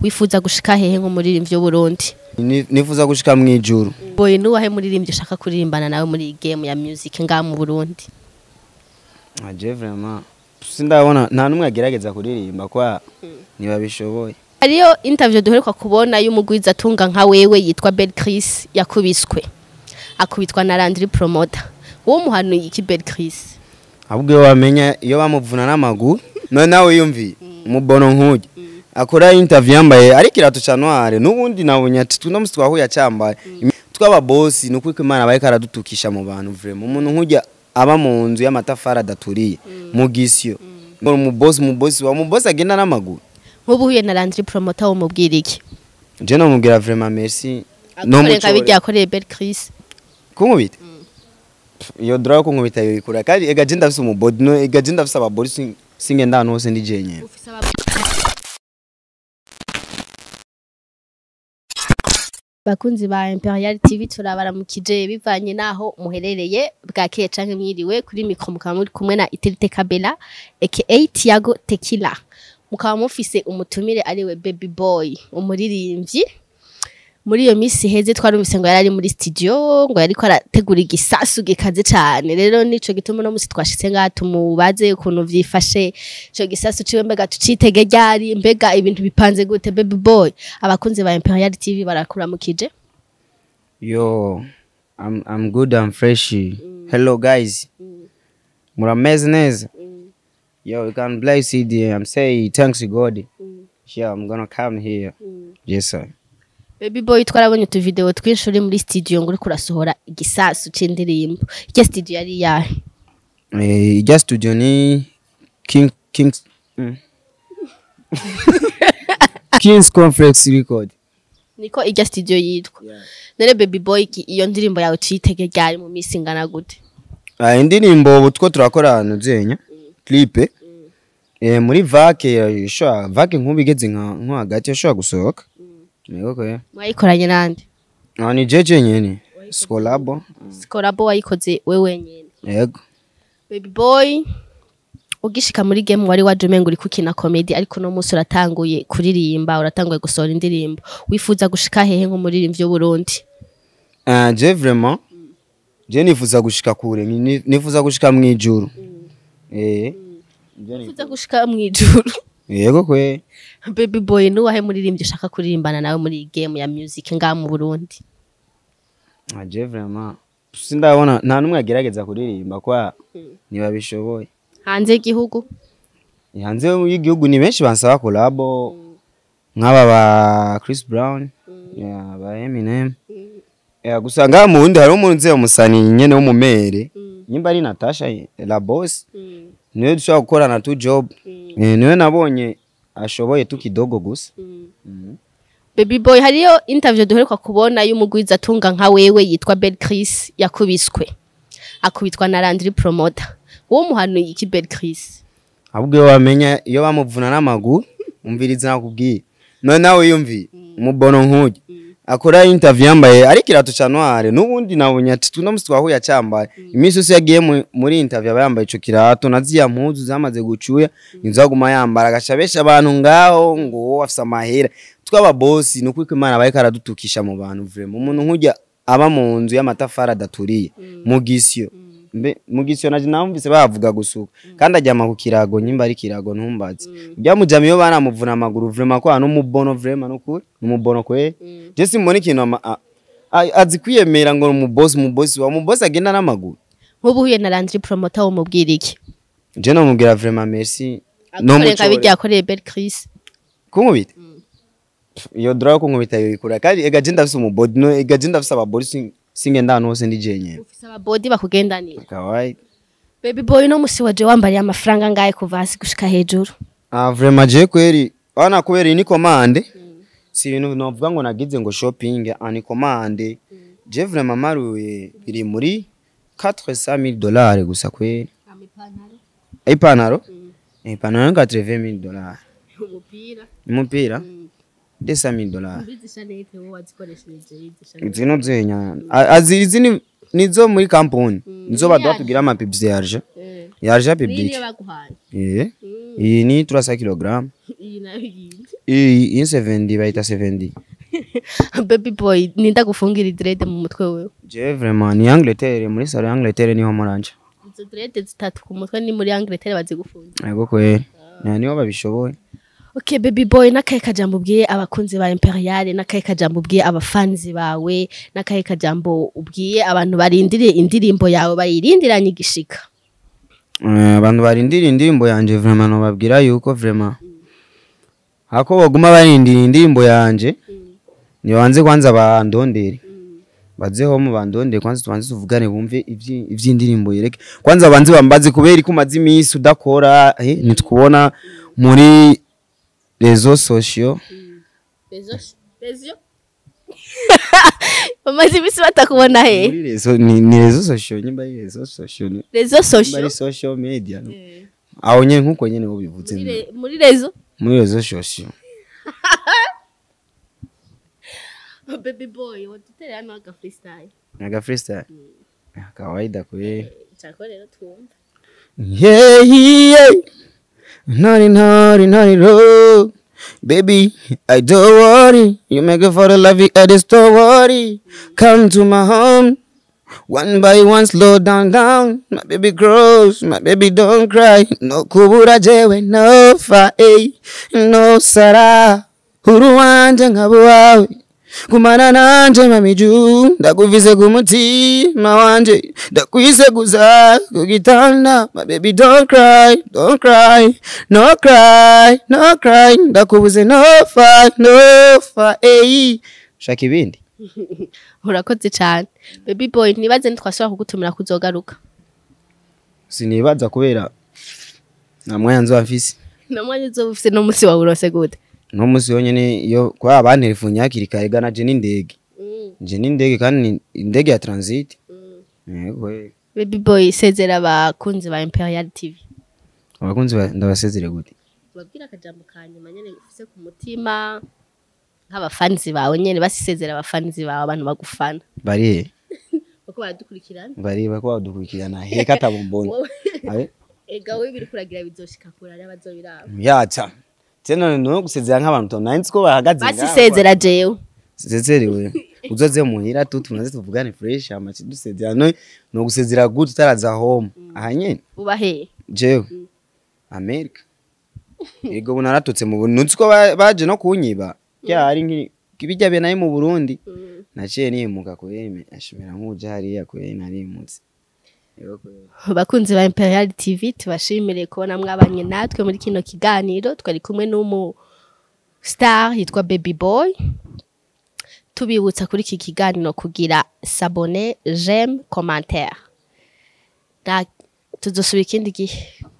wifuza gushika hehe nk'umuririmbyi w'uburundi Ni- nifuza gushika mu ijuru boye nuwahe muririmbyi ushaka kuririmbana nawe muri iyi game ya music ngaha mu burundi aje vraiment sindabona nta numwe agerageza kuririmba kwa ntibabishoboye hariyo interview duheruka kubona y'umugwiza atunga nka wewe yitwa Bel Chris yakubiswe akubitwa na Landry Promoter uwo muhanuye iki Bel Chris ahubwo iyo wamenya iyo bamuvuna n'amaguru none nawe yumviye umubono nk'ujya akora interview yambaye ariko irato ca noire n'ubundi nabonye ati tuno musi twahuye acyambaye tw'ababosi ni uko imana bariko aradutukisha mu bantu vraiment umuntu nk'ujya aba mu nzu y'amatafari adaturiye mu gisyo ngo umubosi umubosi wa umubosi agenda n'amaguru nk'ubu uhuye na Landry Promoter wo mubwira iki je nomubwira vraiment merci agukoreye nka bijya yakoreye Bel Chris kunkubita iyo dora yo kunkubita yoyikura kandi ega je ndafise umubodi no ega je ndafise ababodi sing- singenda ahantu hose ndi jenyene bakunzi ba Imperial TV turabaramukije bivanye naho muherereye bwakeye canke mwiriwe kuri mikro mukaba muri kumwe na Iterite Kabela aka Tiago Tequila mukaba mufise umutumire ariwe Baby Boy umuririmbyi muri iyo misi heze twarumvise ngo yarari muri studio ngo yariko arategura igisasu gikaze cane rero nico gituma no musi twashitse ngaha tumubaze ukuntu vyifashe ico gisasu ciwe mbega tucitege ryari mbega ibintu bipanze gute baby boy abakunzi ba Imperial TV barakuramukije Yo, I'm I'm good. I'm fresh. Hello guys. Murameze neza. Yo, you can play CD. I'm saying thanks to God. Yeah, I'm gonna come here. Yes sir. baby boy twarabonye utu video twinshi uri muri studio ngo uriko urasohora igisasu c'indirimbo iryo studio yari yahe Eh, ijya studio ni King Kings mm. Kings Complex Record. niko iryo studio yitwa none baby boy iki- iyo ndirimbo yawe tuyitege ryari mu misi ingana gute Ah, indirimbo ubu two turakora ahantu zenya clip eh muri vake ishobora vake nk'ubu igeze nka nko hagati yashobora gusohoka Yego ko mwayikoranye nande Ah, ni jeje nyene skolabo sikorabo wayikoze we wenyene yego baby boy ugishika muri game wari waje umenga uri kukina comedy ariko no munsi uratanguye kuririmba uratanguye gusohora indirimbo wifuza gushika hehe nk'umuririmbyi w'uburundi Ah, je vraiment je nifuza gushika kure ni- nifuza gushika mu ijuru eh Je ni- wifuza gushika mwijuru yego kwe baby boy nuwahe muririmbyi ushaka kuririmbana nawe muri iyi game ya music ngaha mu burundi Ah, je vraiment sindabona nta numwe agerageza kuririmba kwa ntibabishoboye hanze y'igihugu hanze y'igihugu ni benshi bansaba kolabo nk'aba ba Chris Brown yeah, ba Eminem yeah, gusa ngaha mu wundi hariho umuntu nzi umusani nyene w'umumere nyimba ari Natasha la boss niwe dushobora gukorana tu job eh, niwe nabonye ashoboye tu kidogo gusa Mhm. baby boy hariyo interview duheruka kubona y'umugwiza atunga nka wewe yitwa Bel Chris yakubiswe akubitwa na Landry Promoter uwo muhanuye iki Bel Chris ahubwo iyo wamenya iyo bamuvuna n'amaguru umviriza nakubwiye none nawe yumviye umubono nk'ujya akora interview yambaye ariko irato ca noire n'ubundi nabonye ati tuno musi twahuye acyambaye iminsi yose yagiye mu- muri interview aba yambaye ico kirato na ziya mpuzu zamaze gucuya nizo aguma yambara agaca benshi abantu ngaho ngo wowe afise amahera tw'ababosi ni uko imana bariko aradutukisha mu bantu vraiment umuntu nk'ujya aba mu nzu y'amatafari adaturiye mu gisyo mbe mu gisyo naje namvise bavuga gusuka kandi aryama ku kirago nyimba ari kirago ntumbaze byamujama iyo banamuvuna amaguru vraiment kwa n'umubono vraiment nukuri n'umubono kwe je simbona ikintu ama- a- a- azi kwiyemera ngo umubosi umubosi wa umubosi agenda n'amaguru nk'ubu uhuye na Landry Promoter wo mubwira iki je nomubwira vraiment merci agukoreye nka bijya yakoreye Bel Chris kunkubita iyo dora yo kunkubita yoyikura kandi ega je ndafise umubodi no ega je ndafise ababodi sing- singenda ahantu hose ndi jenyene ufise ababodi bakugendanira kawaii baby boy no musi waje wambariye amafaranga ngahe kuva hasi gushika hejuru Ah, vraiment je kweri wana kubera iyi ni komande si ibintu novuga ngo nagize ngo shopping ah, ni komande je vraiment maruye biri muri 400000 dollars gusa kweri ipantaro ipantaro ni 80000 dollars umupira umupira 200000 dollars bizisha nete wowe wazikoresheje bizisha zino zenya Ah, azi izi ni nizo muri kampuni nizo baduha tugira amapibisi yarje yarje public baguhaye eh iyi ni 300 kg iyi nayo yindi iyi iyi 70 bayita 70 baby boy ninda gufungira dread mu mutwe wewe je vraiment ni Angleterre muri salo ya Angleterre niho muranje izo dread zitatu ku mutwe ni muri Angleterre bazigufungira yego kweri na niho babishoboye Okay baby boy nakaye kajambo ubwiye abakunzi ba Imperial nakaye kajambo ubwiye abafanzi bawe nakaye kajambo ubwiye abantu barindiriye indirimbo yawe bayirindiranye igishika Eh, abantu barindira indirimbo yanje vraiment nobabwira yuko vraiment hako baguma barindira indirimbo yanje nibanze kwanza bandondere bazeho mu bandondere kwanza tubanze tuvugane bumve ivyi- ivy'indirimbo yereke kwanza banze bambaze kubera ko umaze iminsi udakora eh, nitubona muri rezo sociaux bamaze imisi batakubona he muri rezo ni, ni rezo sociaux nyimba ari rezo sociaux ni- rezo nyimba social ari social media no? aho nyene nkuko nyene ubivuze Muri re- muri rezo muri rezo sociaux baby boy wadutere hano aga freestyle aga freestyle kawaida kweli chako rero twumva Yeah, yeah. Naughty, naughty, naughty road. Baby, I don't worry. You make it for the love you at the store worry. Come to my home. One by one, slow down, down. My baby grows, my baby don't cry. No kubura jewe, no fa, eh. No sara. Huru wanje ngabo wawe. kumana nanje mamiju ndakuvize kumutima wanje ndakwise kuza kugitanda my baby don't cry don't cry no cry no cry ndakubuze no fa no fa ey shaka ibindi urakoze cyane baby boy ntibaze ntitwashobora kugutumira kuzogaruka sinibaza kubera nta mwanya nzoba mfise namwanya uzoba ufise no munsi wawe urose gute no musi yonyene iyo kwa abantelefone hakiri kare gana je n'indege je n'indege kandi ni indege ya transit yego yego. baby boy sezera abakunzi ba imperial tv abakunzi ba- ndabasezere gute babwira akajambo ka nyuma nyene ufise ku mutima nk'abafanzi bawe nyene basisezera abafanzi bawe abantu bagufana bari he kuko baradukurikirana bari bako badukurikirana heka tabombona Wowe- abe ega wowe biri kuragira bizoshika kure ari abazobiraba yaca tena no gusezera nk'abantu to nanditse ko bahagaze basisezera jewe sezerewe uzoze muhira tu tumaze tuvugane fresh amaci dusezera no no gusezera gute utaraza home aha nyene uba he jewe amerika yego bunaratutse mu Burundi nutse ko ba- baje no kunyiba ryari nki ibijya be nayo mu Burundi naciye nimuka kweme ashimira nk'uje hariya kwe narimutse Yego kweme. bakunzi ba imperial tv tubashimire kubona mwabanye natwe muri kino kiganiro twari kumwe n'umu star yitwa baby boy tubibutsa kuri iki kiganiro kugira sabone j'aime commentaire Na- tuzosubira ikindi gihe